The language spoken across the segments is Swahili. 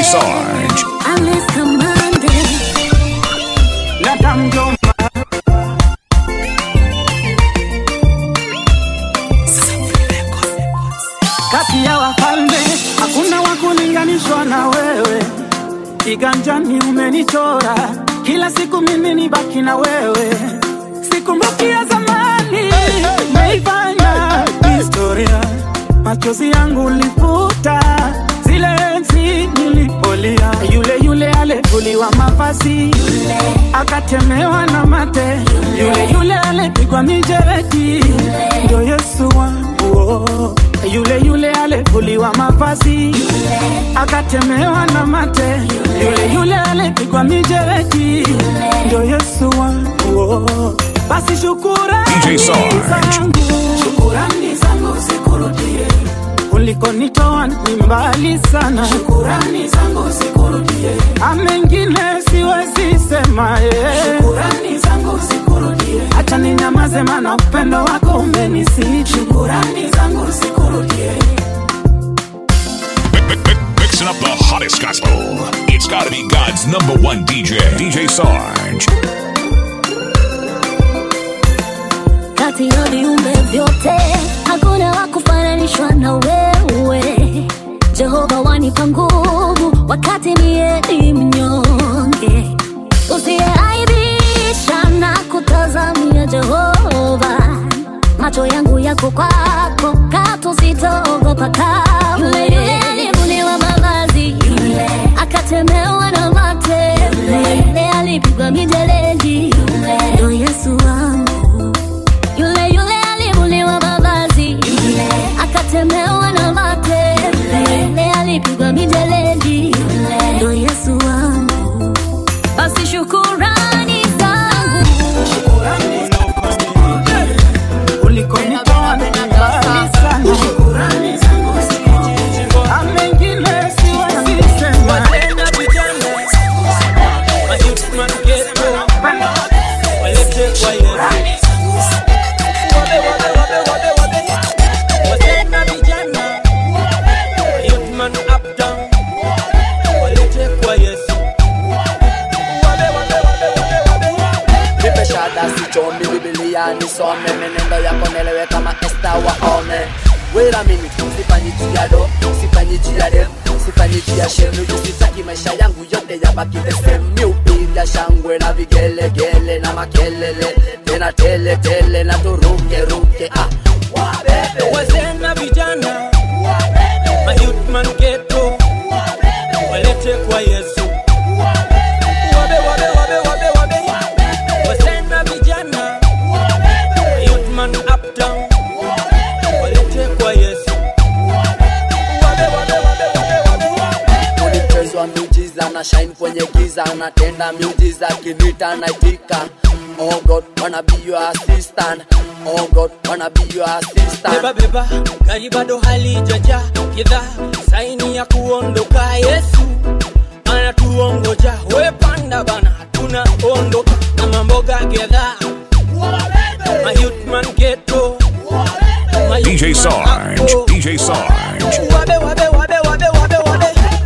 Sarge. Alice Kamande. Lata mjomba kati ya wafalme hakuna wa kulinganishwa na wewe, kiganjani umenichora, kila siku mimi ni baki na wewe, sikumbuki ya zamani umeifanya historia, machozi yangu ulifuta zile enzi nilipolia, yule yule alivuliwa mavazi akatemewa na mate, yule yule alipigwa mijeredi, ndio Yesu wangu oh. Yule yule alivuliwa mavazi akatemewa na mate, yule yule alipigwa mijeredi, ndio Yesu wangu oh. Basi shukurani DJ Sarge. zangu, shukurani zangu zikurudie ulikonitoa ni mbali sana, shukurani zangu zikurudie. Amengine siwezi sema eh. shukurani zangu zikurudie. Acha ninyamaze, maana upendo wako umenisi. Shukurani zangu zikurudie. Mi- mi- mi- Mixing up the hottest gospel. It's gotta be God's number one DJ, DJ Sarge. kati ya viumbe vyote hakuna wa kufananishwa na wewe jehova wanipa nguvu wakati mie ni mnyonge usiyeaibisha na kutazamia jehova macho yangu yako kwako katu sitaogopa kamwe yule yule alivuliwa mavazi yule akatemewa na mate yule yule alipigwa mijeledi yule ndo yesu wangu yule yule alivuliwa mavazi yule akatemewa na mate yule yule alipigwa mijeledi yule ndo yesu wangu basi shukurani zangu Ulikonitoa ni mbali sana, shukurani zangu zikurudie. Amengine siwezi sema nipe shada sichomi bibilia nisome menendo yako nelewe kama esta waome weramini sifanyi jiado sifanyi jiade sifanyi jia shemu jusitaki maisha yangu yote yabaki the same mi upiga shangwe na vigelegele na makelele tena tele tele na turukeruke ah. wabebe wazee na vijana mayutman geto walete kwa yesu wabe wabe wabe wabe wabe wazee na vijana mayutman uptown walete kwa yesu wabe wabe wabe wabe wabe ulipezwa miujiza na shine kwenye giza unatenda miujiza kinita naitika Oh God, wanna be your assistant. Oh God, wanna be your assistant. beba beba gari bado halijaja kidha saini ya kuondoka yesu anatuongoja we panda bana tunaondoka na mamboga gedha mayutman geto DJ Sarge. DJ Sarge. wabe wabe wabe wabe wabe wabe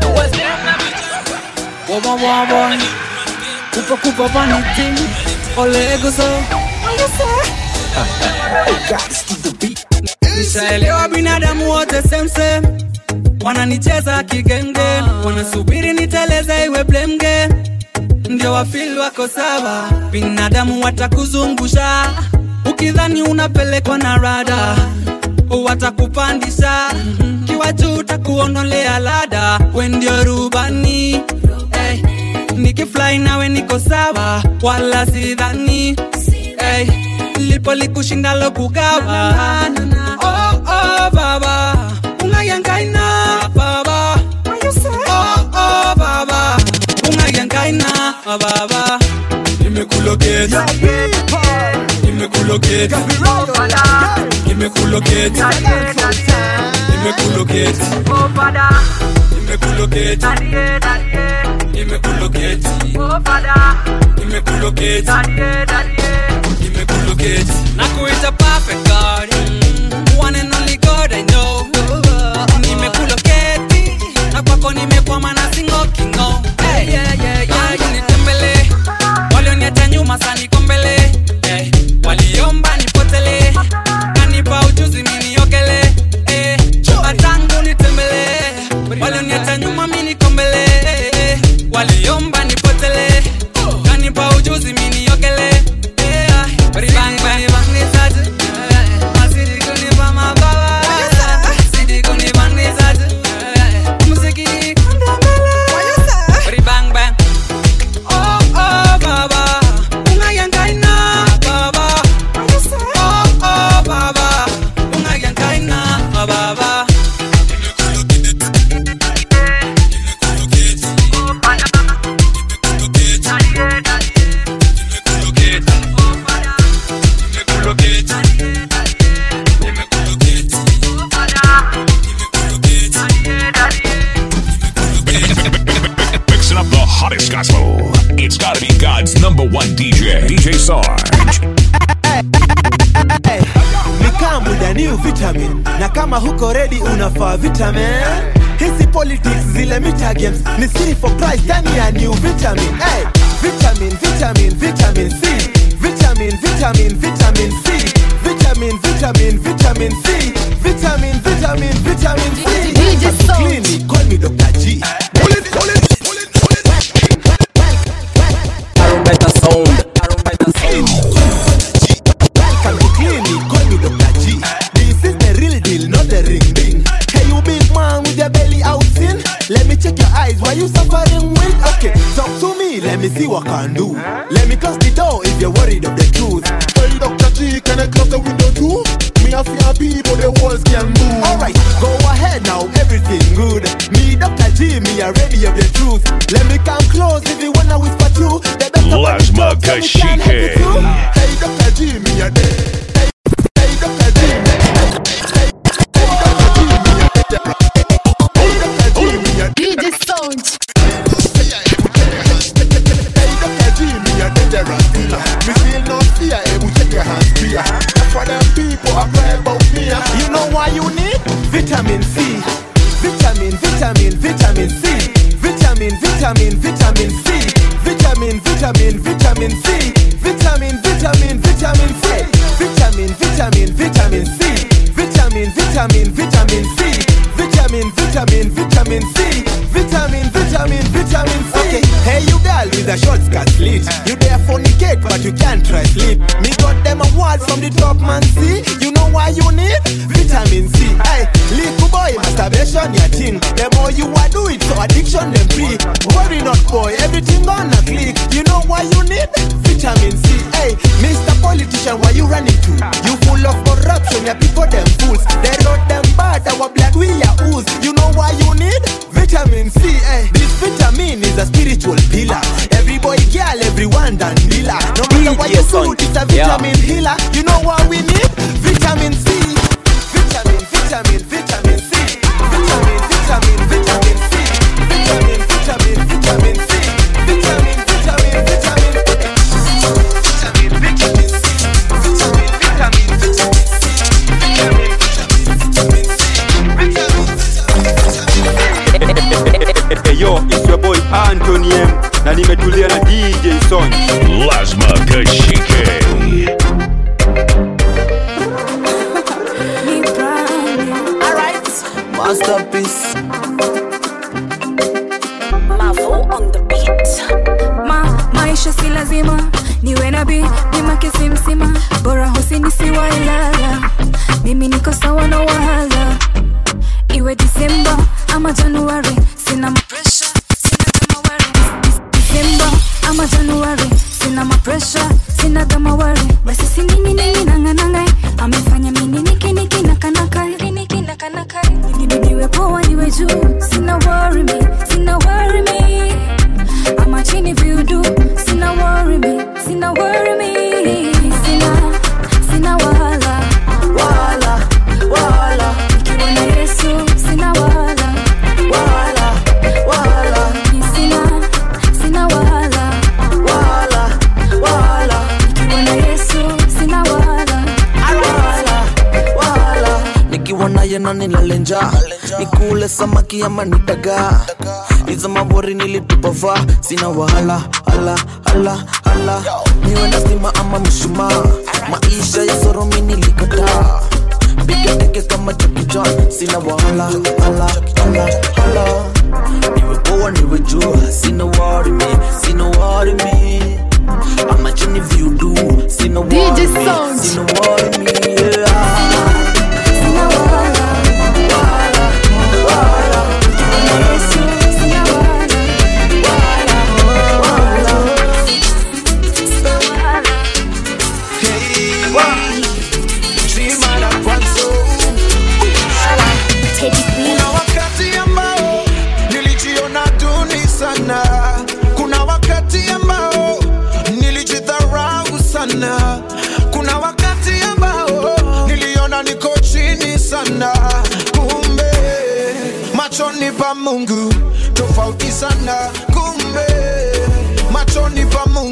Waba waba Kupa kupa vanity Ole ego so Nishaelewa binadamu wote same same Wananicheza kigenge Wanasubiri niteleze iwe blemge Ndio wafil wako sawa Binadamu watakuzungusha Ukidhani unapelekwa na rada Watakupandisha Kiwa juu utakuondolea lada We ndio rubani hey. Nikifly nawe niko sawa Wala sidhani hey. Lipo likushindalo kugawa Oh, oh, baba Ungayangaina baba Oh, oh, baba Ungayangaina baba Nimekuloketi Nimekuloketi Nimekuloketi Nimekuloketi Nimekuloketi Nimekuloketi Nimekuloketi Nimekuloketi Nakuita perfect God mm, One and only God I know Nimekuloketi Na kwako nimekwama na singoki be God's number one DJ, DJ Sarge. ni kama muda new vitamin na kama huko ready unafaa vitamin hizi politics zile mita games ni siri for price ndani ya new vitamin hey, vitamin vitamin vitamin c vitamin vitamin vitamin c vitamin vitamin vitamin c vitamin vitamin vitamin c DJ Sound. Clinic, call me Dr. G Tarumbeta sound. Tarumbeta sound. Welcome to clinic, call me Dr. G. This is the real deal, not the ring ding. Hey, you big man with your belly out in. Let me check your eyes, why you suffering with? Okay, talk to me, let me see what can do. Let me close the door if you're worried of the truth. Hey, Dr. G, can I close the window too? Me a fear people, the walls can move. Alright, go ahead now, everything good. Me, Dr. G, me are ready of the truth. Let me come close if you wanna whisper true. The better one to Lasma talk, so me can help you Kashike. too. Hey, Dr. G, me a dead. Hey, hey, Dr. G, me a dead. Hey, hey, Dr. G, me a dead. Hey, Dr. G, me a dead. DJ Sound. Hey, Dr. G, me a dangerous dealer. Me feel no fear, able check your hands clear. That's why them people are cry about me. You know why you need vitamin C. Vitamin, vitamin, vitamin C. Vitamin, vitamin, vitamin C. Vitamin, vitamin, vitamin C. Vitamin, vitamin, vitamin C. Vitamin, vitamin, vitamin C. Vitamin, vitamin, vitamin C. Vitamin, vitamin, vitamin C. Vitamin, vitamin, vitamin C. Okay. Hey, you girl with a short skirt slit. You there fornicate, but you can't try sleep. Me got them awards from the top man. See, you know why you need vitamin C. Hey, little boy, masturbation your thing. The more you are do it, so addiction them free. Worry not, boy, everything gonna click. You know why you need vitamin C. Hey, Mr. Politician, why you running to? You full of corruption, your people them fools. They wrote them bad, our black we are ooze. You know why you need vitamin C. Hey, this vitamin is a spiritual pillar. Every boy, girl, everyone done dealer. No matter what you Yes, son. do, it's a Yeah. vitamin healer. You know why we need vitamin C. Vitamin, vitamin, vitamin C. Vitamin, vitamin, vitamin C. Vitamin, vitamin, vitamin C. Vitamin, vitamin, vitamin Vitamin, vitamin C. Vitamin, vitamin, vitamin C. Vitamin, vitamin, vitamin C. Vitamin, vitamin, Hey yo, it's your boy Anthony M na nimetulia na DJ Son. Lasma Kashike. Masterpiece. ma maisha si lazima niwe na bi bima kisimsima bora husini siwailala mimi niko sawa na wahala iwe disemba ama januari sina mapresha sina gamawari disemba ama januari sina mapresha sina gamawari basi sinini nini nanganangai amefanya mini niki niki nakanaka niki nakanaka niwe poa niwe juu sina worry me sina worry me ama chini viudu sina worry me sina worry me sina sina wala Wala, wala, ikiwa na yesu sina wala wala, wala, Ni sina sina wala wala, wala, ikiwa na yesu sina wala wala, wala. Nikiwa naye na nilale njaa nikule samaki ama nitagaa iza mabori nilitupava sina wahala hala hala hala niwe na stima ama mshumaa maisha ya soromi nilikataa piga teke kama Jackie Chan sina wahala hala hala hala niwe poa niwe jua sina worry me sina worry me ama chini viudu sina worry DJ me Sound. sina worry me yeah. sina wala ikiwa na yesu sina wala sina wala Kuna wakati ambao nilijiona duni sana, kuna wakati ambao nilijidharau sana, kuna wakati ambao niliona niko chini sana, kumbe Mungu tofauti sana kumbe machoni pa Mungu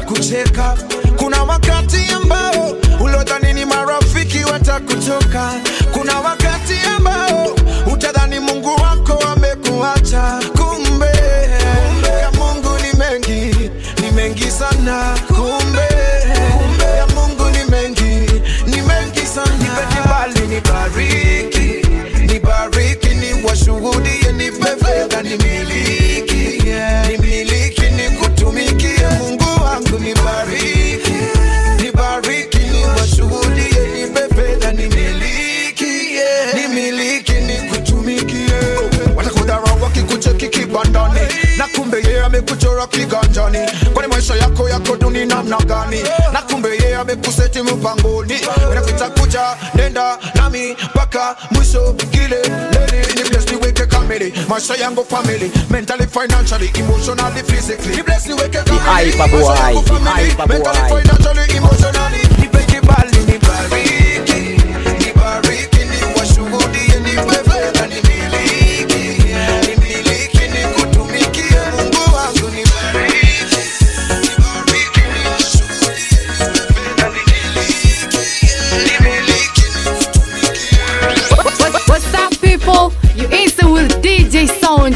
watakucheka kuna wakati ambao ulodhani ni marafiki watakutoka kuna wakati ambao utadhani mungu wako amekuacha kumbe ya mungu ni mengi ni mengi sana kumbe ya mungu ni mengi ni mengi sana nipe kibali nibariki nibariki ni washuhudie nipe fedha nimiliki nimiliki nikutumikie mungu wangu nibariki nibariki ni washuhudie nipe fedha nimiliki nimiliki nikutumikie watakudharau wakikucheki kibandani na kumbe yeye amekuchora kiganjani kwani maisha yako yako duni namna gani na kumbe yeye amekuseti mpangoni nakita kuja nenda nami mpaka mwisho kileleni ni bless niweke kamili maisha yangu family mentally financially emotionally physically ni bless niweke kamili hyper boy, maisha yangu the family hyper mentally boy. financially emotionally nipe kibali nibariki nibariki ni washuhudie nipe fedha nimiliki nimiliki nikutumikie mungu wangu nibariki nibariki ni washuhudie nipe fedha nimiliki What's up, people? You instant with DJ Sound.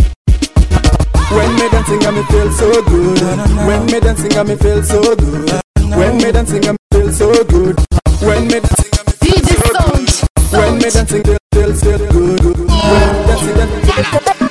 When me dancing, I me feel so good. When me dancing, I me feel so good. When me dancing, I me feel so good. When me dancing, I me feel DJ so Sound. good. When me dancing, feel feel feel good. When me dancing, dancing.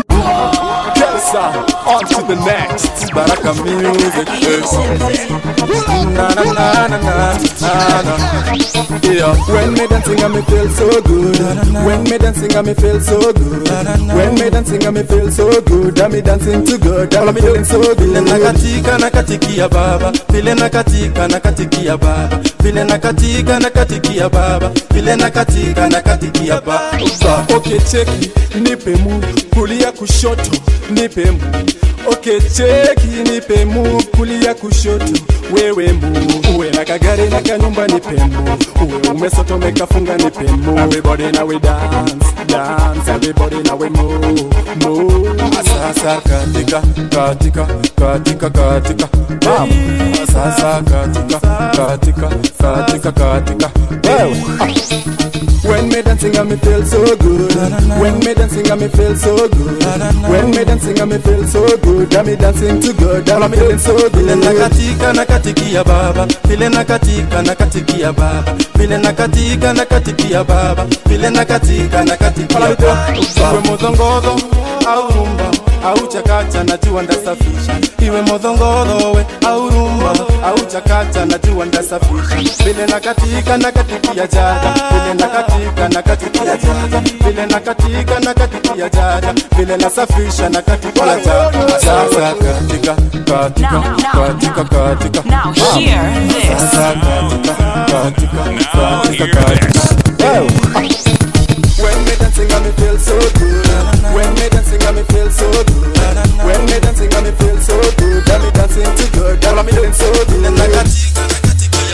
Yes, sir. On to the next. Baraka music. Yes. Na na na na na na na. Yeah. When me dancing, I me feel so good. When me dancing, I me feel so good. When me dancing, I me feel so good. I me dancing to God. I'm feeling so good. vile nakatika nakatikia baba vile nakatika nakatikia baba vile nakatika nakatikia baba vile nakatika nakatikia baba Okay, cheki, nipe mu kulia kushoto, nipe mu. Okay, cheki, nipe mu kulia kushoto, wewe mu. Uwe na kagari na kanyumba, nipe mu. Uwe umesoto umekafunga, nipe mu. Everybody now we dance, dance. Everybody now we move, move. sasa katika katika katika katika Bam. sasa katika katika katika katika Wewe. When me dancing, I me feel so good. When me dancing, I me feel so good. When me dancing, I me feel so good. I me dancing to God. I'm feeling so vile good. nakatika nakatikia baba vile nakatika nakatikia baba vile nakatika nakatikia baba vile nakatika nakatikia baba iwe modhongodho au rumba au chakacha najua ndasafisha iwe modhongodho we au rumba au chakacha najua ndasafisha vile nakatika nakatikia jaja vile nakatika nakatikia jaja vile nakatika nakatikia jaja vile nasafisha nakatikia jaja sasa katika katika katika katika Now hear this. sasa katika katika katika katika Wewe. When me dancing, I me feel so good. When me dancing, I me feel so good. When me dancing, I me feel so good. I me dancing to God. I'm feeling so good.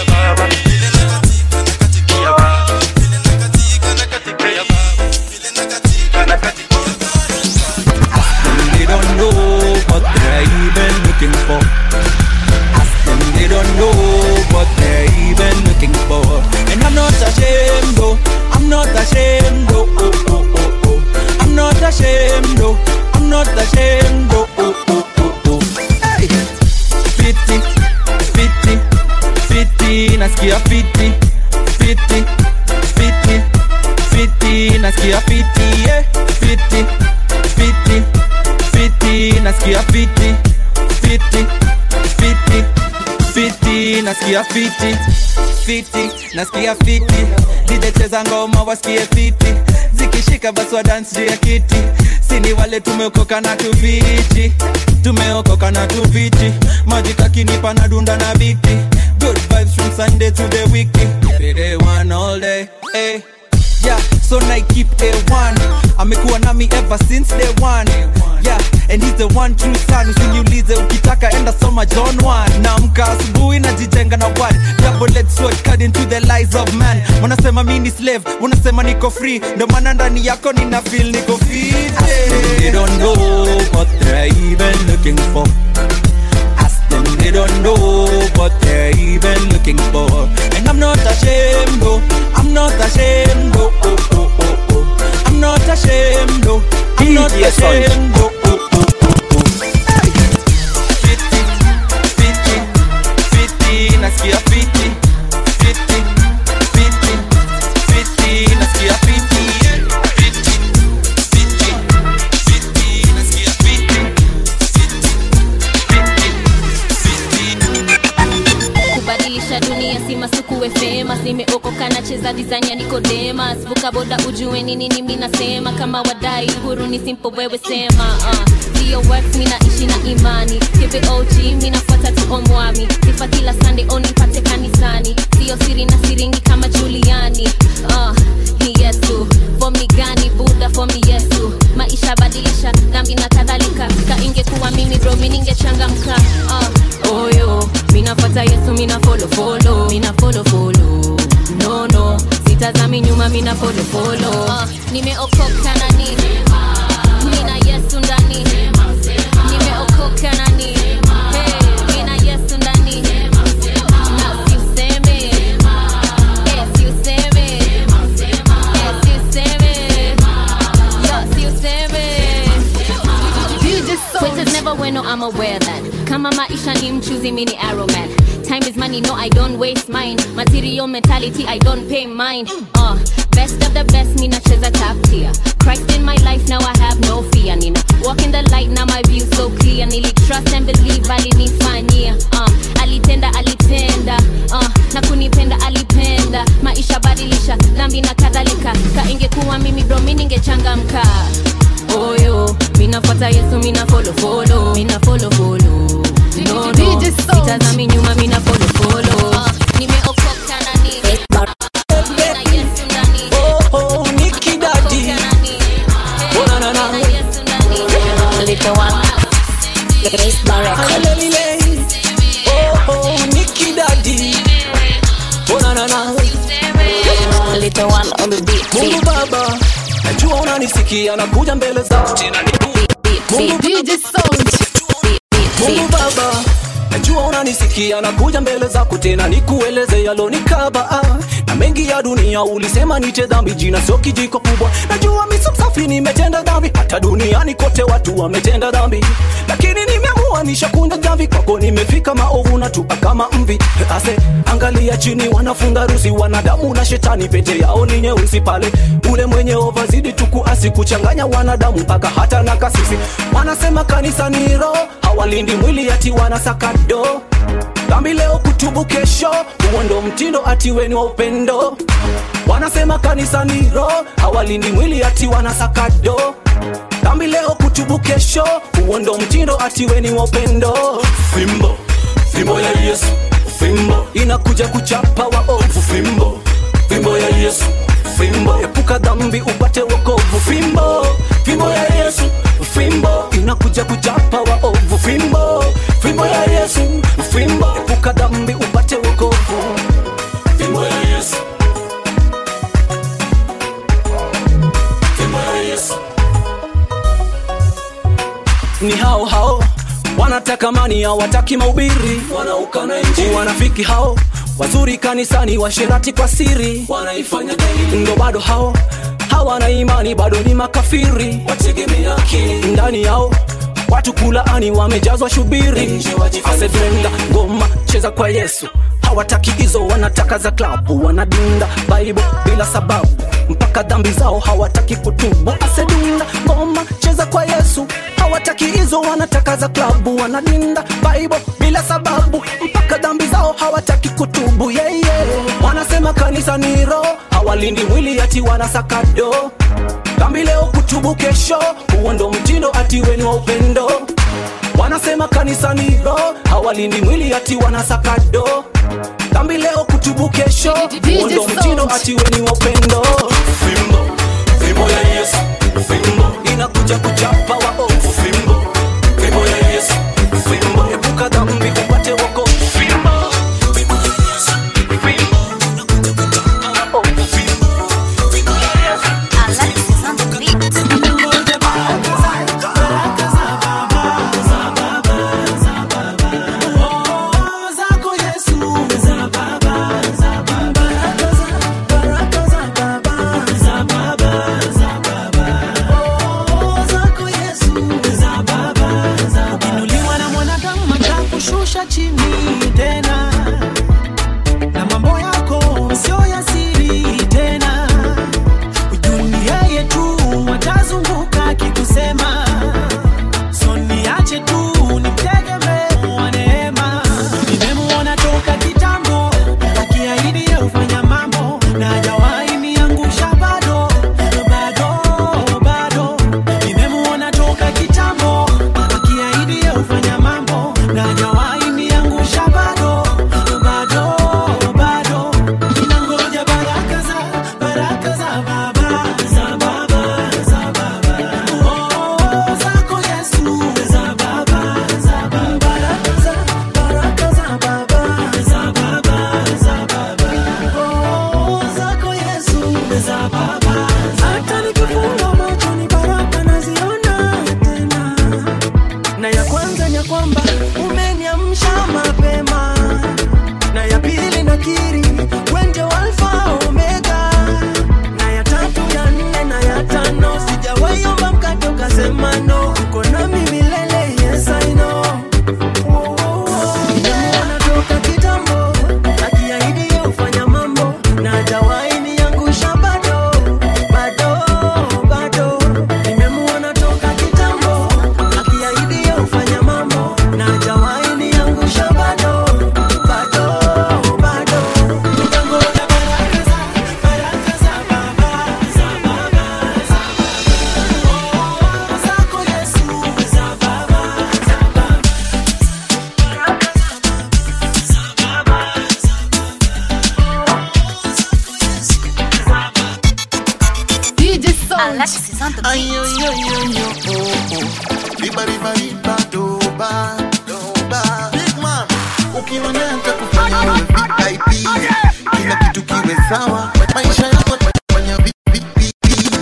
They don't know what they're even looking for. Ask them, they don't know what they're even looking for. And I'm not ashamed, oh, I'm not ashamed, oh, oh, oh, oh, oh. I'm not ashamed, oh, I'm not ashamed, oh, oh, oh, oh, oh. Hey. Fiti, fiti, fiti, nasikia fiti, fiti, fiti, fiti, nasikia fiti, yeah, fiti, fiti, fiti, nasikia fiti, fiti, fiti, fiti, nasikia fiti, fiti, nasikia fiti, dijecheza ngoma wasikie fiti, zikishika basi wa dance juu ya kiti, sini wale tumeokoka na tuviti, tumeokoka na tuviti, maji kakinipa na dunda na biti, good vibes from Sunday to the weekend, day one all day, hey. Yeah, so I keep A1 amekuwa nami ever since day one yeah and he's the one true son usiniulize ukitaka enda soma john 1 naamka asubuhi najijenga na word double edged sword cut into the lies of man wanasema mi ni slave unasema niko free ndo maana ndani yako nina feel niko fit they don't know what they're even looking for ask them they don't know not DJ Sound. ashamed. Oh, oh, oh, oh, oh. Fiti, fiti, fiti, nasikia fiti. Fiti, fiti, fiti, nasikia fiti. Fiti, fiti, fiti, nasikia fiti. kubadilisha dunia si masukuwe famous nimeokoka nacheza design ya nikodemas vuka boda ujue ni nini mi nasema kama wadai huru ni simple wewe sema uh. sio works mi naishi na imani kvog mi nafuata tu omwami sifa kila sunday onipate kanisani sio siri na siringi kama juliani uh. ni yesu fom ni gani buda fom ni yesu maisha badilisha dhambi na kadhalika ka ingekuwa mimi bro mi ningechangamka uh. oyo minafata yesu mina follow follow mina follow follow no no sitazami nyuma mina follow follow uh, nimeokoka na nini nina yesu ndani nimeokoka na nini hey, nina yesu ndani na siuseme eh, siuseme eh, siuseme yo siuseme Quitters never win, no, I'm aware that. Kama maisha ni mchuzi, mini arrow man. Time is money, no, I don't waste mine. Material mentality, I don't pay mine. Uh, best of the best, me nacheza top tier. Christ in my life, now I have no fear. Nina walk in the light, now my view so clear. Nili trust and believe, alinifanyia. Uh, alitenda, alitenda. Uh, na kunipenda, alipenda. Maisha badilisha, dhambi na kadhalika. Ka ingekuwa mimi bro, mi ningechangamka oyo minafuata yesu mina follow follow mina follow follow no no sitazami nyuma mina follow follow uh, nimeokoka na nini Nina Yesu ndani. Oh, Nikki Daddy. Oh, na, na, na. Little one. Grace Barrett. Alelele. Oh, oh, Nikki Daddy. Oh, na, na, na. Little one on the beat. Mungu Baba, najua unanisikia na kuja mbele zako tena ni Mungu Mungu Baba, najua unanisikia na kuja mbele zako tena nikueleze yalonikaba ah. na mengi ya dunia ulisema nite dhambi, jina sio kijiko kubwa. Najua mimi si msafi, nimetenda dhambi, hata duniani kote watu wametenda dhambi, lakini nimeamua nishakunja dhambi kwako, nimefika maovu na tupa kama mvi. Ase angalia chini, wanafunga rusi wanadamu na shetani, pete yao ni nyeusi pale. Ule mwenye ova zidi tukuasi kuchanganya wanadamu mpaka hata na kasisi. Wanasema kanisa ni roho, hawalindi mwili ati wanasaka do dhambi leo kutubu kesho, huo ndo mtindo ati weni wa upendo. Wanasema kanisa ni roho, hawalindi mwili ati wanasaka do dhambi leo kutubu kesho, huo ndo mtindo ati weni wa upendo. Fimbo fimbo ya Yesu, fimbo inakuja kuchapa waovu. Fimbo fimbo ya Yesu, fimbo epuka dhambi upate wokovu. Fimbo fimbo ya Yesu, fimbo inakuja kuchapa waovu. Fimbo fimbo ya Yesu, fimbo epuka dhambi upate wokovu. Fimbo ya Yesu, fimbo ya Yesu ni hao hao wanataka mani hawataki maubiri wanaukana injili wanafiki hao wazuri kanisani washerati kwa siri wanaifanya daily ndo bado hao hawana imani bado ni makafiri wategemea akili ndani yao watu kulaani wamejazwa shubiri asedenda ngoma cheza kwa yesu hawataki hizo wanataka za klabu wanadunda baibo bila sababu mpaka dhambi zao hawataki kutubu asedunda ngoma cheza kwa yesu hawataki hizo wanataka za klabu wanadinda baibo bila sababu mpaka dhambi zao hawataki kutubu yeah, yeah. wanasema kanisa ni roho hawalindi mwili ati wanasaka do dhambi leo kutubu kesho huo ndo mtindo ati weni wa upendo wanasema kanisa ni roho hawalindi mwili ati wanasaka do dhambi leo kutubu kesho huo ndo mtindo ati weni wa upendo fimbo fimbo ya yesu fimbo inakuja kuchapa waovu fimbo fimbo ya yesu fimbo epuka dhambi upate wokovu fimbo fimbo ya yesu fimbo inakuja kuchapa waovu fimbo fimbo ya yesu zako Yesu za baba za baba baraka za baba za baba za baba oh zako kitambo akiahidi ya ufanya mambo na hajawahi niangusha bado bado bado ninangoja baraka za baraka za baba za baba za baba oh zako Yesu za baba za baba baraka za baraka za baba za baba za baba oh zako Yesu za baba hata nikifunga macho ni baraka naziona tena na ya kwanza ni ya kwamba umeniamsha mapema na ya pili nakiri wende alfa omega na ya tatu ya nne na ya tano sijawaiomba mkate ukasema no uko nami milele yes I know Nimemuona toka kitambo akiahidi yeye hufanya mambo na hajawahi niangusha bado bado bado nimemuona toka kitambo akiahidi yeye hufanya mambo na hajawahi niangusha bado bado bado nitangoja baraka za baraka za baba za baba za baba zako Yesu za baba za baba DJ Sound. Ay, ay, ay, ay, oh, oh, oh. Riba, riba, riba, doba, doba. Big man, ukiwa nata kufanya wewe VIP kila kitu kiwe sawa maisha yako fanya VIP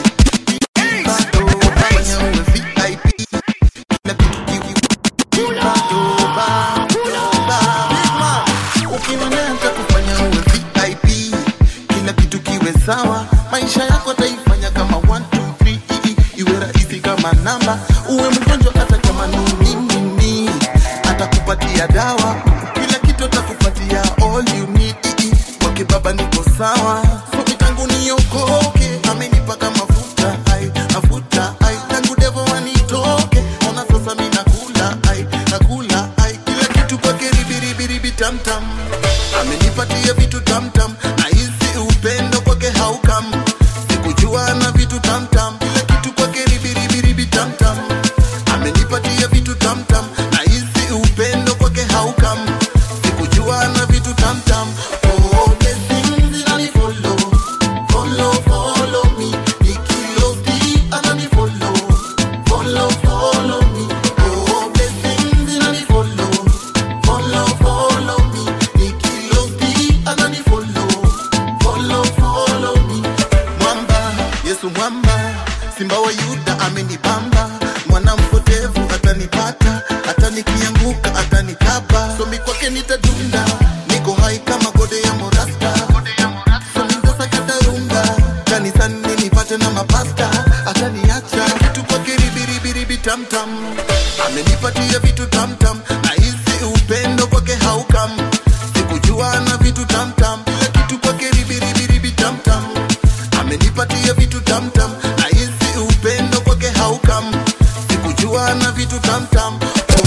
Riba, doba, fanya wewe VIP kila kitu kiwe Riba, doba, doba. Big man, ukiwa nata kufanya wewe VIP kila kitu kiwe sawa maisha yako ataifanya kama 1 2 3 iwe rahisi kama namba uwe mgonjwa hata kama ni nini atakupatia dawa kila kitu atakupatia all you need kwake baba niko sawa somi tangu niokoke amenipaka mafuta ai mafuta ai tangu devo wanitoke ona sasa mi nakula ai nakula ai kila kitu kwake ribiribiribi tamtam amenipatia vitu tamtam na hisi upendo kwake haukam sikujua na vitu tamtam kila kitu kwake ribiribiribi tamtam amenipatia vitu tamtam na hisi upendo kwake haukam sikujua na vitu tamtam oh, blessings zinanifollow, follow, follow me. Nikiloti ananifollow, follow, follow me. Oh, blessings zinanifollow, follow, follow me. Nikiloti ananifollow, follow, follow me. Mwamba, Yesu mwamba, simba wa Yuda amenibamba, mwana mpotevu atanipata, hata nikianguka atanikaba, somi kwake nitadunda, niko hai kama gode ya morasta, somi ntasakatarunga, kanisani nipate na mapasta, ataniacha vitu kwake ribiribiribi tamtam, amenipatia vitu tamtam, na hisi upendo kwake haukam, sikujua na vitu tamtam, kila kitu kwake ribiribiribi tamtam amenipatia vitu tamtam na hisi upendo kwake haukam sikujua na vitu tamtam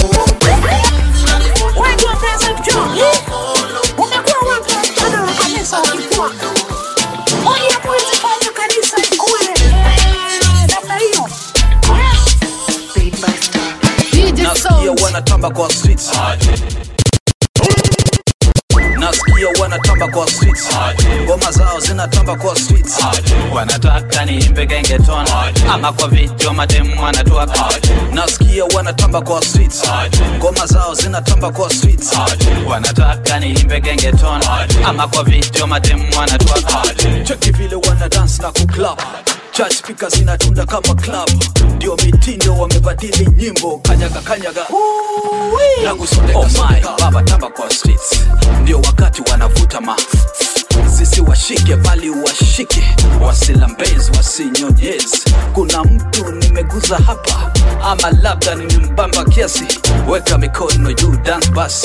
nasikia wanatamba kwa streets nasikia wanatamba kwa streets ngoma zao zinatamba kwa streets wanataka niimbe gengeton ama kwa video mademu wanatuaka nasikia wanatamba kwa streets ngoma zao zinatamba kwa streets wanataka niimbe gengeton ama kwa video mademu wanatuaka cheki vile wana dance na kuclub church speakers zinatunda kama club ndio mitindo wamebadili nyimbo kanyaga kanyaga na kusonde oh my baba tamba kwa streets ndio wakati wanavuta ma sisi washike bali washike wasilambezi wasinyonyezi kuna mtu nimeguza hapa ama labda nimembamba kiasi weka mikono juu dance basi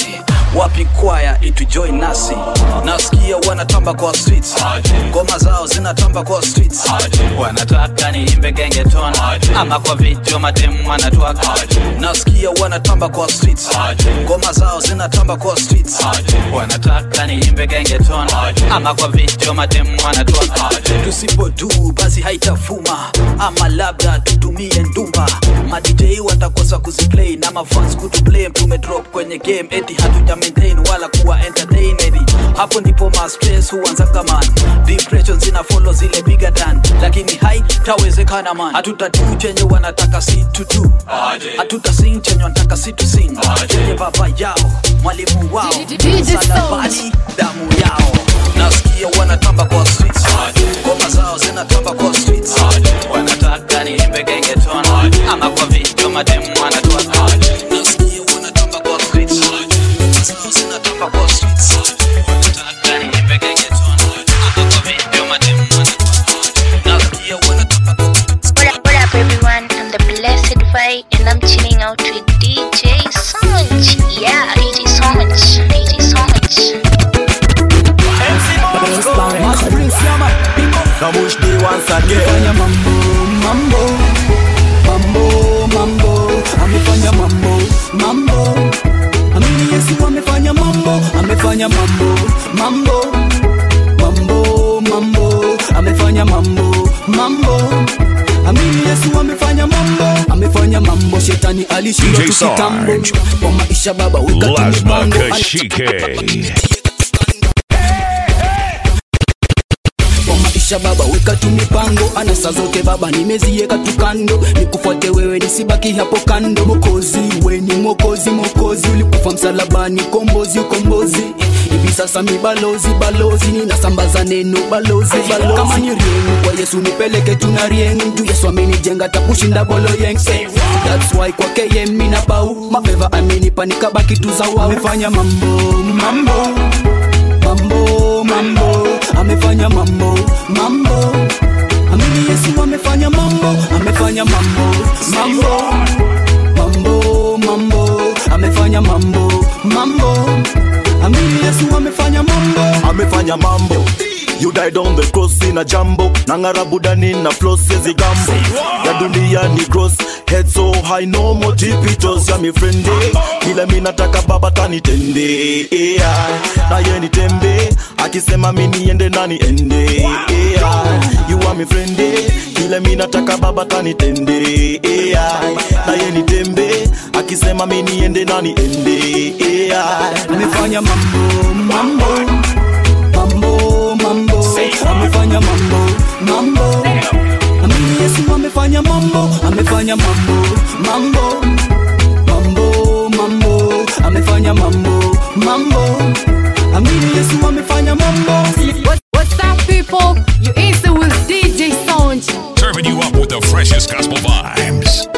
wapi kwaya itujoin nasi nasikia wanatamba kwa streets ngoma zao zinatamba kwa streets wanataka niimbe gengeton ama kwa video mademu wanatwaka nasikia wanatamba kwa streets ngoma zao zinatamba kwa streets wanataka niimbe gengeton ama kwa video mademu wanatwaka tusipodu basi haitafuma ama labda tutumie ndumba madj watakosa kuziplay na mafans kutublame tumedrop kwenye game eti hatuja maintain wala kuwa entertain eti hapo ndipo ma stress huanzaga man depression zina follow zile bigger than lakini hai tawezekana man hatutatu chenye wanataka si tutu hatuta sing chenye wanataka si tu sing chenye baba yao mwalimu wao msalabani damu yao nasikia wanatamba kwa streets ngoma zao zinatamba kwa streets wanataka niimbe gengeton ama kwa video mademu wanatwaka nasikia wanatamba kwa streets ngoma zao zinatamba kwa streets wanataka niimbe gengeton ama kwa video mademu nasikia wanatamba kwa What up, what up, everyone? I'm the Blessed Vi, and I'm chilling out with DJ Sonch. Yeah, DJ Sonch. DJ Sonch. Now push the once again. Fanya mambo, mambo, mambo, mambo, amefanya mambo, mambo. Amini Yesu amefanya mambo, amefanya mambo, mambo, mambo, mambo, amefanya mambo, mambo. Amini Yesu amefanya mambo, amefanya mambo. Shetani alishindwa DJ tukitambo Sarge. kwa maisha baba, weka tu Lazma mipango. Kashike. kwa maisha baba weka tu mipango anasa zote baba nimezieka tu kando nikufuate wewe nisibaki hapo kando mokozi we ni mokozi mokozi ulikufa msalabani kombozi ukombozi hivi sasa mi balozi balozi ninasambaza neno balozi balozi kama ni rieng kwa yesu nipeleke tuna rieng juu yesu amenijenga takushinda bolo yeng Eh, that's why kwake ye mina bau mapeva amenipa nikabaki tu zawa amefanya mambo mambo mambo mambo amefanya mambo mambo amini yesu amefanya mambo amefanya mambo mambo mambo mambo amefanya mambo mambo amini yesu amefanya mambo amefanya mambo you died on the cross in a jambo nang'ara budani na floss yezi gambo ya dunia ni gross head so high no more tipitos ya mi friende kila mi nataka baba tanitende yeah. na ye nitembe akisema mi niende nani ende yeah. you are mi friende kila mi nataka baba tanitende yeah. na ye nitembe akisema mi niende nani ende yeah. amefanya mambo mambo mambo mambo amefanya mambo mambo amini yesu amefanya mambo amefanya mambo mambo mambo mambo amefanya mambo mambo amini yesu amefanya mambo What, what's up, people? You answer with DJ Sound. Serving you up with the freshest gospel vibes.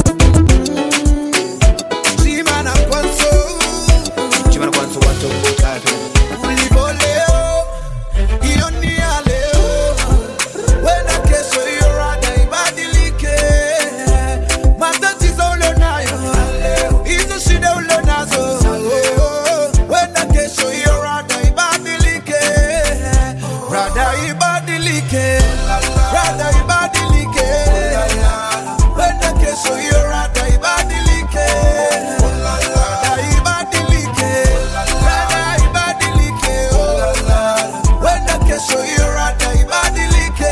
Chimana kwanzo Chimana kwanzo watu mbutatu Ulivo leo Hiyo ni ya leo Wenda kesho hiyo rada ibadilike Matatizo ulionayo Hizo shida ulionazo Wenda kesho hiyo rada ibadilike Rada ibadilike Rada ibadilike Wenda kesho hiyo rada ibadilike Rada ibadilike Rada ibadilike Wenda kesho hiyo rada ibadilike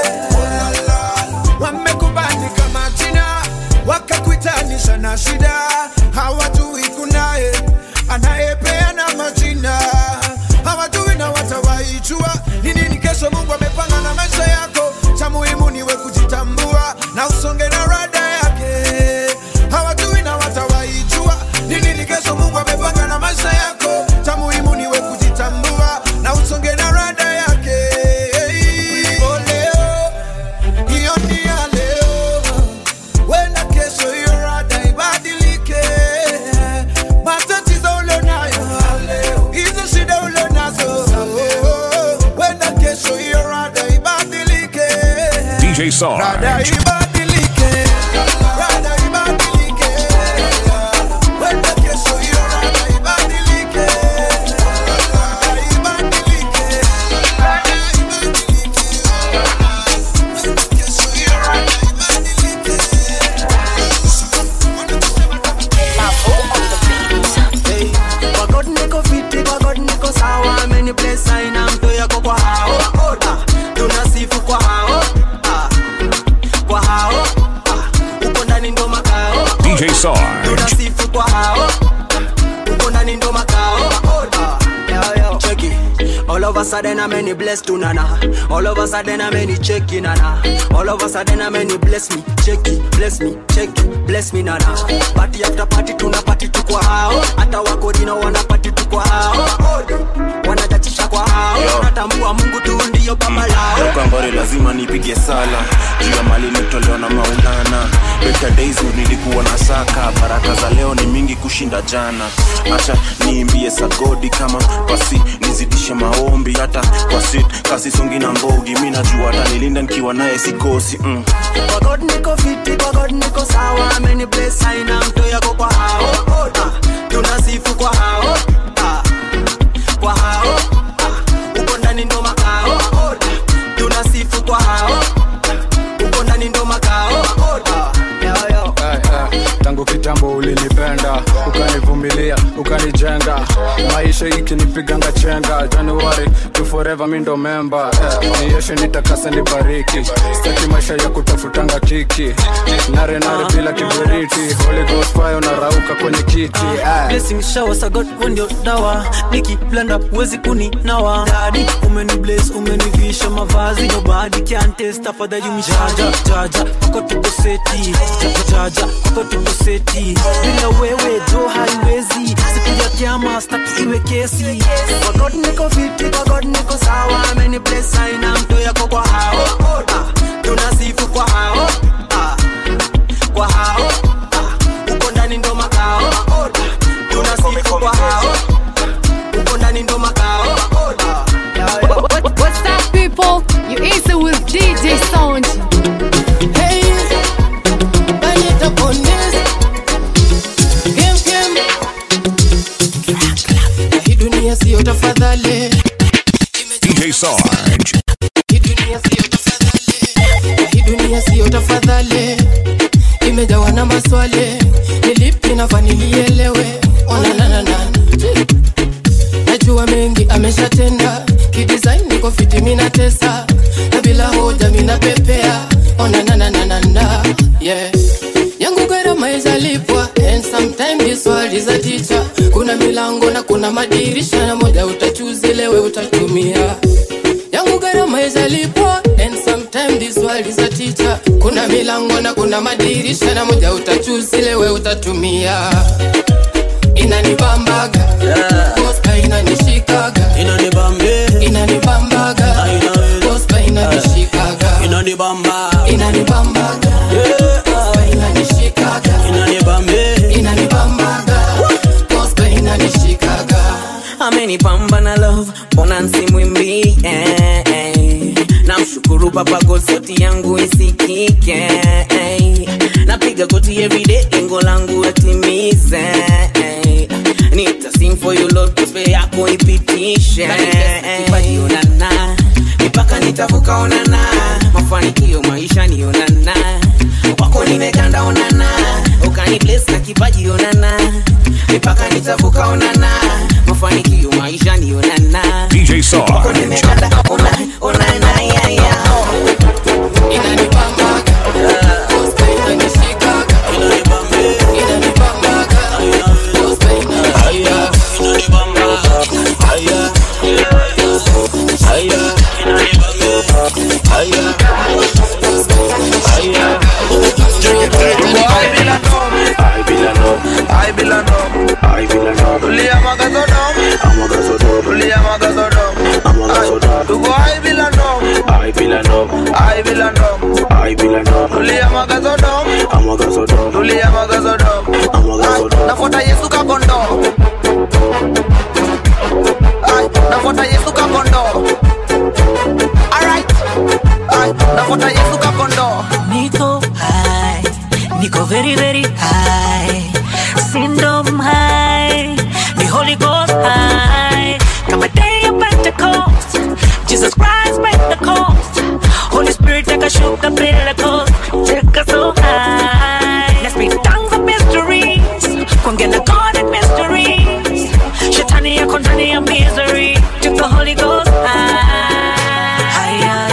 Wamekubandika majina wakakuitanisha na shida hawajui kunaye anayepeana majina hawajui na watawaijua ni nini kesho mungu amepanga na maisha yako cha muhimu niwe kujitambua na usonge na rada yake hawajui na watawaijua ni nini kesho mungu amepanga na maisha yako cha muhimu niwe kujitambua na usonge na rada yake Ulipo leo hiyo ni ya leo wenda kesho hiyo rada ibadilike matatizo ulionayo hizo shida ulionazo wenda kesho hiyo rada ibadilike DJ rada Sarge. ibadilike rada ibadilike wenda kesho hiyo rada ibadilike Sarge. tunasifu kwa hao uko ndani ndo makao Ah, yo, yo. Check it. All of a sudden I'm any blessed to nana All of a sudden I'm any check it nana All of a sudden I'm any bless me check it bless me check it bless me nana Party after party tuna party tu kwa hao Hata wako dina wana party tu kwa hao Wanajachisha kwa hao Natambua Mungu tu ndiyo baba lao kambare lazima nipige sala juu ya mali nitolewa na maulana better days nilikuwa na saka baraka za leo ni mingi kushinda jana acha niimbie sagodi kama pasi nizidishe maombi hata kwa sit kasi songi na mbogi mi najua hata nilinda nikiwa naye sikosi mm. Kwa God niko fiti, kwa God niko sawa Many bless haina mto yako kwa hao Ah, Tunasifu kwa hao Ah, Kwa hao Ah, Uko ndani ndo makao Tunasifu kwa hao Uko ndani ndo makao Ah, yo, yo. Eh, eh, tangu kitambo ulinipenda ukanivumilia ukanijenga maisha ikinipiganga chenga januari to forever mi ndo memba eh, nieshe nitakase nibariki staki maisha ya kutafutanga kiki nare nare bila kiberiti holy ghost fire unarauka kwenye kiti eh. blessing shower sa god wewe ndio dawa nikiblanda huwezi kuninawa dadi umeni bless umenivisha mavazi nobody can test afadhali mjaja jaja pako tuko seti jaja jaja pako tuko seti bila wewe jo haiwezi siku ya kiama staki iwe kesi Kwa God niko fiti, kwa God niko sawa Many bless haina mto yako kwa hao Ah, Tunasifu kwa hao Ah, Kwa hao Ah, Uko ndani ndo makao Tunasifu kwa hao Uko ndani ndo makao Ah, yo, yo. What's up, people? You easy with DJ Sound. Hey, Banyeta Pondes. Game, game. Hii dunia siyo tafadhali DJ Sarge. hii dunia siyo tafadhali hii dunia siyo tafadhali imejawa na maswali nilipi nafaa nilielewe onananana najua mengi ameshatenda kidesign niko fiti mina tesa na bila hoja mina pepea onanananana yeah yangu gharama izalipwa and sometime this world is a teacher kuna milango na kuna madirisha na moja utachuzi lewe utatumia yangu gharama izalipwa and sometime this world is a teacher kuna milango na kuna madirisha na moja utachuzi lewe utatumia inanibambaga Gospel inanishikaga inanibambe inanibambaga Gospel inanishikaga inanibamba inanibambaga Gospel inanishikaga inanibambe inanibambaga Gospel inanishikaga amenipamba na love mbona nsimwimbi eh, eh. namshukuru baba God sauti yangu isikike eh. napiga goti everyday lengo langu atimize eh. nita sing for you Lord gospel yako ipitishe eh. onana mipaka nitavuka onana mafanikio maisha ni onana wako nimeganda onana ukani bless na kipaji onana mipaka nitavuka onana mafanikio maisha ni onana DJ Sarge. nafuata yesu kakondo Ay, nafuata yesu kakondo Alright. Ay, nafuata yesu kakondo Niko high, Niko very very high, syndrome high, the Holy Ghost high. Come a day of Pentecost, Jesus Christ break the coast. Holy Spirit take a shoot the Pentecost, take us so high. Let's be tongues of mysteries, kuongea na God and mysteries. Shetani yako ndani ya misery, take the Holy Ghost high. Higher,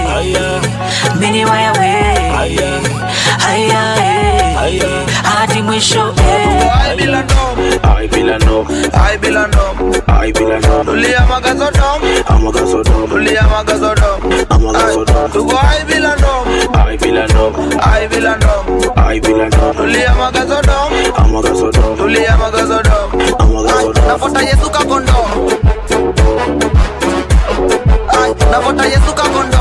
eh. Mini wire way. Higher, eh. Hadi mwisho eh. I bila ndom I bila ndom I bila ndom I bila ndom Tulia magazo dom Amagazo dom Tulia magazo dom Amagazo dom Tuko I bila ndom I bila ndom I bila ndom I bila ndom Tulia magazo dom Amagazo dom Tulia magazo dom Amagazo dom Nafuata Yesu kakondo Ay, nafuata Yesu kakondo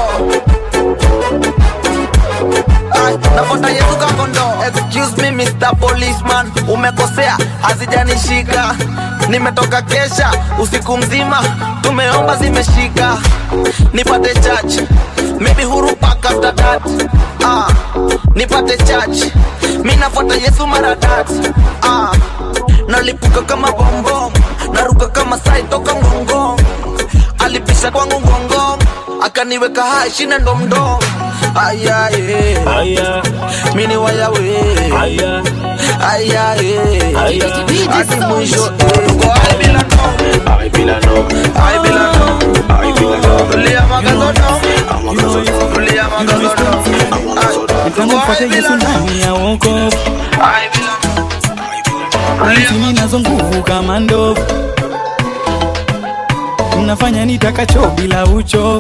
Ay, nafuata Yesu kakondo Excuse me Mr. Policeman Umekosea hazijanishika Nimetoka kesha usiku mzima Tumeomba zimeshika Nipate church Maybe huru pack after that ah, Nipate church Mi nafuata Yesu mara that ah, Nalipuka kama bombom Naruka kama sai toka ngongong Alipisha kwangu ngongong Akaniweka hai shina ndomdom Aya eh Aya Mini waya we Aya Aya eh Aya Hadi mwisho eh Go I bila no I bila no I bila no I bila no Tulia magazo no Amagazo no Tulia magazo no nitamfuata yesu ndani ya wokovu nitimi nazo nguvu kama ndovu nafanya nitakacho bila uchovu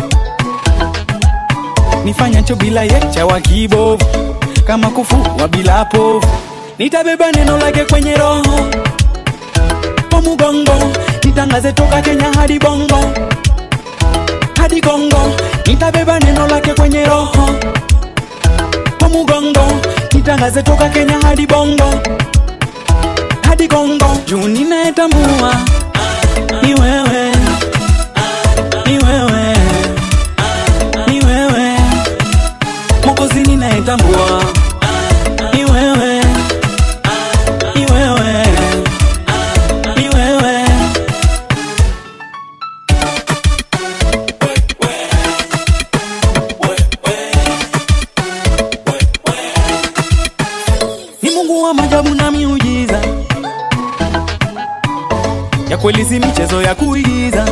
nifanyacho bila yecha wa kibovu kama kufua bila povu nitabeba neno lake kwenye roho kwa mugongo nitangaze toka kenya hadi bongo hadi kongo nitabeba neno lake kwenye roho kwa mugongo nitangaze toka kenya hadi bongo hadi kongo juu ninayetambua ni wewe ni wewe ni wewe mokozi ninayetambua ni wewe ni wewe ni wewe ni mungu wa majabu na miujiza ya kweli si michezo ya kuigiza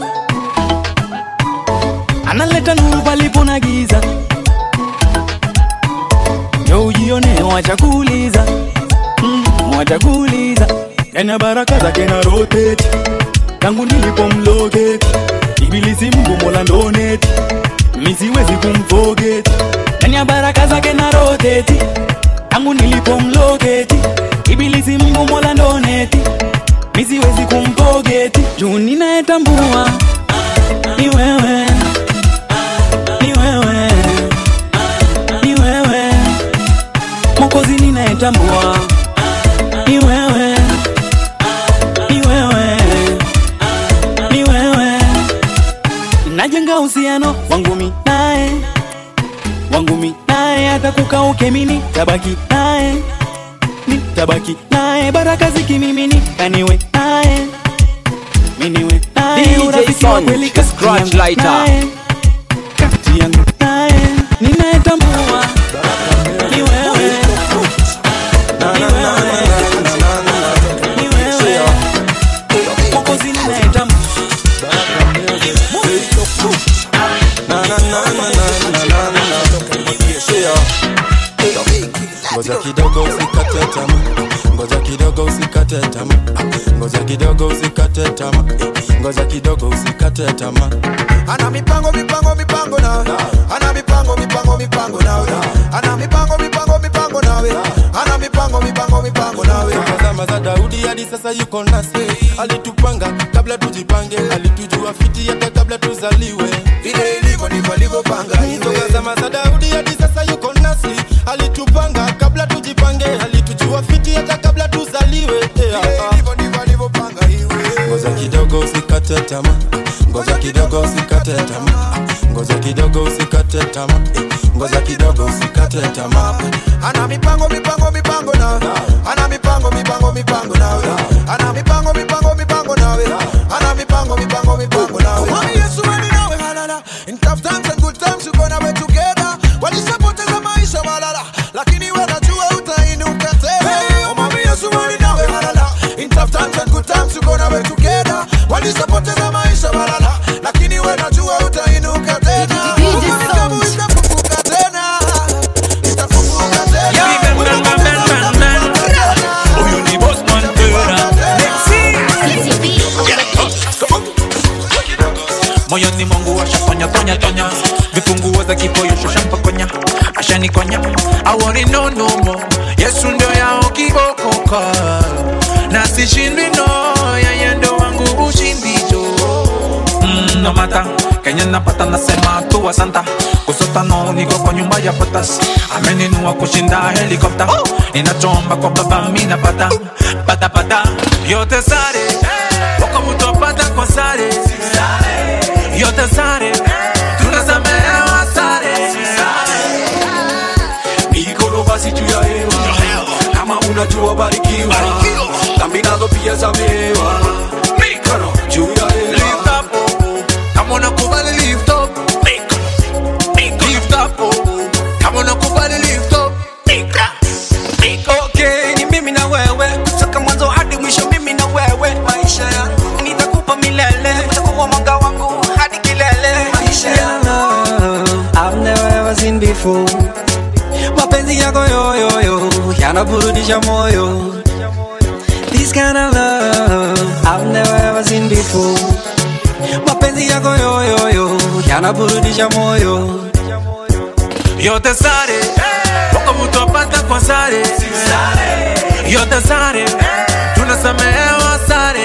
analeta nuru palipo na giza jo ujione wacha kuuliza mm, wacha kuuliza yana baraka zake na rotate tangu nilipomlogeti ibilisi mgu mola ndoneti misiwezi kumfogeti ndani ya baraka zake na roteti tangu nilipomlogeti ibilisi mgu mola ndoneti misiwezi kumpogeti juu ninayetambua ni wewe ni wewe ni wewe mokozi ninayetambua ni wewe ni wewe ni wewe najenga uhusiano wangu mi naye wangu mi naye hata kukauke mini tabaki naye nitabaki naye baraka zikimimini kaniwe naye miniwe naye DJ urafiki wa Sonj, kweli the scratch kati yangu lighter. naye, kati yangu naye ninayetambua ni wewe ni wewe ni wewe Mwokozi ninayetambua ngoja kidogo usikate tama ngoja kidogo usikate tama ngoja kidogo usikate tama ngoja kidogo usikate tama ana mipango mipango mipango nawe ana mipango mipango mipango nawe ana mipango mipango mipango nawe ana mipango mipango mipango nawe zama za daudi hadi sasa yuko nasi alitupanga kabla tujipange alitujua fiti hata kabla tuzaliwe vile ilivyo ndivyo alivyopanga toka zama za daudi hadi sasa yuko nasi alitupanga kabla tujipange alitujua fiti hata kabla tuzaliwe ngoja kidogo usikate tama ngoja kidogo usikate tama ngoja kidogo usikate tama ngoja kidogo usikate tama ana mipango mipango mipango nawe ana mipango mipango mipango nawe ana mipango mipango mipango nawe ana mipango mipango mipango nawe Mwami Yesu wewe ni nawe halala in tough times and good times you gonna be together walishapoteza maisha walala lakini wewe najua utainuka tena Oh, Mwami Yesu wewe ni nawe halala in tough times and good times you gonna be together walishapoteza maisha walala lakini wewe najua utainuka tena Kama itafufuka tena itafufuka tena moyoni mwangu ashafanya tonya tonya vifunguo za kipoyo shashampakonya ashanikonya awori no no more yesu ndio yao kibokoko na sishindwi no yeye ndo wangu ushindi jo mm, no mata kenya napata nasema tu asanta kusota no niko kwa nyumba ya potas ameninua kushinda helikopta ninachomba kwa baba mina pata pata pata yote sare wako mtu apata kwa sare yote sare tunasamehewa sare mikono basi juu ya hewa kama unajua barikiwa dhambi nazo pia zamewa mikono juu ya hewa kama unakubali lift up lift up kama unakubali lift up okay ni mimi na wewe kutoka mwanzo hadi mwisho mimi na wewe maisha ya nitakupa milele utakuwa mwanga wangu hadi kilele maisha ya I've never ever seen before. Mapenzi yako yoyoyo yanaburudisha moyo. This kind of love I've never ever seen before. Mapenzi yako yoyoyo yanaburudisha moyo. yote sare wako mtu apata kwa sare yote sare tunasamehewa sare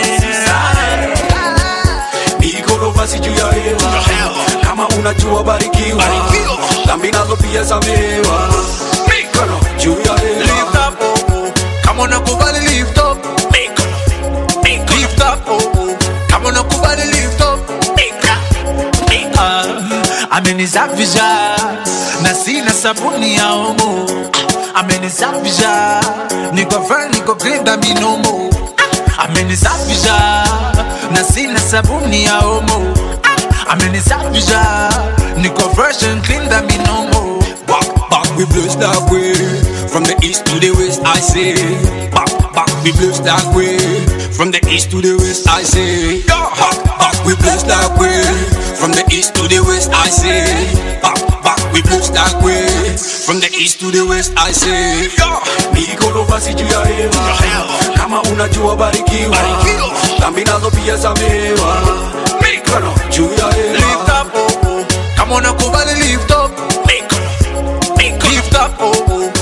mikono basi juu ya hewa kama unajua barikiwa dhambi nazo pia zamewa mikono juu ya hewa kama unakubali lift up lift up kama unakubali lift up Ah, amenisafisha na sina sabuni ya omo amenisafisha niko fine niko clean na minomo amenisafisha na sina sabuni ya omo amenisafisha niko fresh and clean na minomo Back, back, we bless that way. From the east to the west, I say. Back, back, we bless that way. From the east to the west, I say. Back, back, we bless that way. From the east to the west, I say. Back, back, we bless that way. From the east to the west, I say. Mikono basi juu ya hewa. Kama unajua barikiwa. Dhambi nazo pia zamewa. Mikono juu ya hewa. kama unakubali lift up lift up